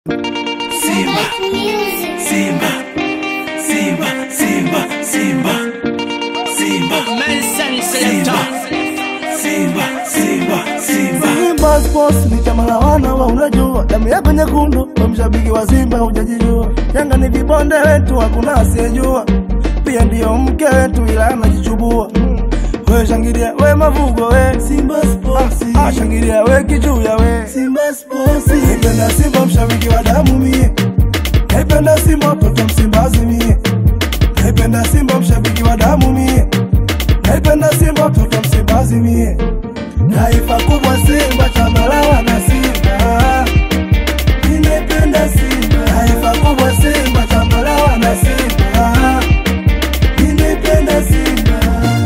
Simba, Simba, Simba, Simba, Simba, Simba, Nelson Simba, Simba, Simba, Simba. Simba Sports ni chama la wana wa unajua, damu yako nyekundu, we mshabiki wa Simba hujajijua. Yanga ni vibonde wetu, hakuna asiyejua, pia ndiyo mke wetu, ila anajichubua. We shangilia we mavugo we Simba Sports, ah, shangilia we kichuya we Simba Sports. Naipenda Simba mshabiki wa damu mie, naipenda Simba mtoto Msimbazi mie, naipenda Simba mshabiki wa damu mie, naipenda Simba mtoto Msimbazi mie taifa kubwa Simba, chama la wana Simba. Nimependa Simba, taifa kubwa Simba, chama la wana Simba. Nimependa Simba.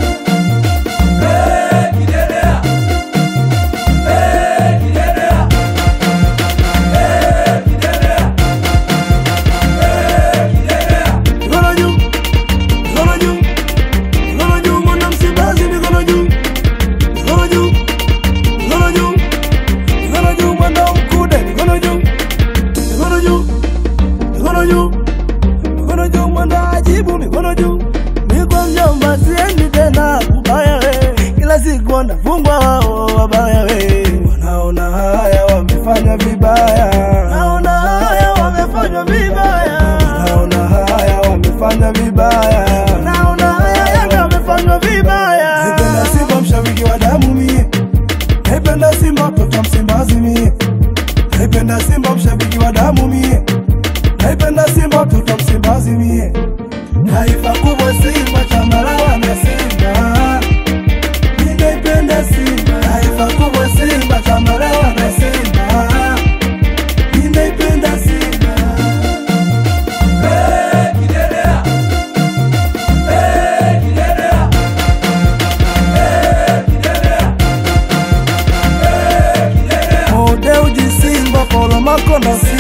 Mikono juu, mikono juu, mikono juu, mwana Msimbazi, mikono juu, mikono juu, mikono juu, mikono juu, mwana Mkude, mikono juu, mikono juu, mikono juu, mikono juu, mwana Ajibu, mikono juu. Niko mjomba, siendi tena kubaya we, kila siku wanafungwa wao wabaya we, wanaona haya wamefanya vibaya, naona haya wamefanya vibaya, naona haya wamefanya vibaya, naona haya Yanga wamefanya vibaya. Naipenda Simba mshabiki wa damu mie, naipenda Simba mtoto Msimbazi mie, naipenda Simba mshabiki wa damu mie, naipenda Simba mtoto Msimbazi mie, taifa kubwa Simba, chama la wana Simba. Ninaipenda Simba, taifa kubwa Simba, chama la wana Simba. Ninaipenda Simba. Modeuji Simba, Polo Makonda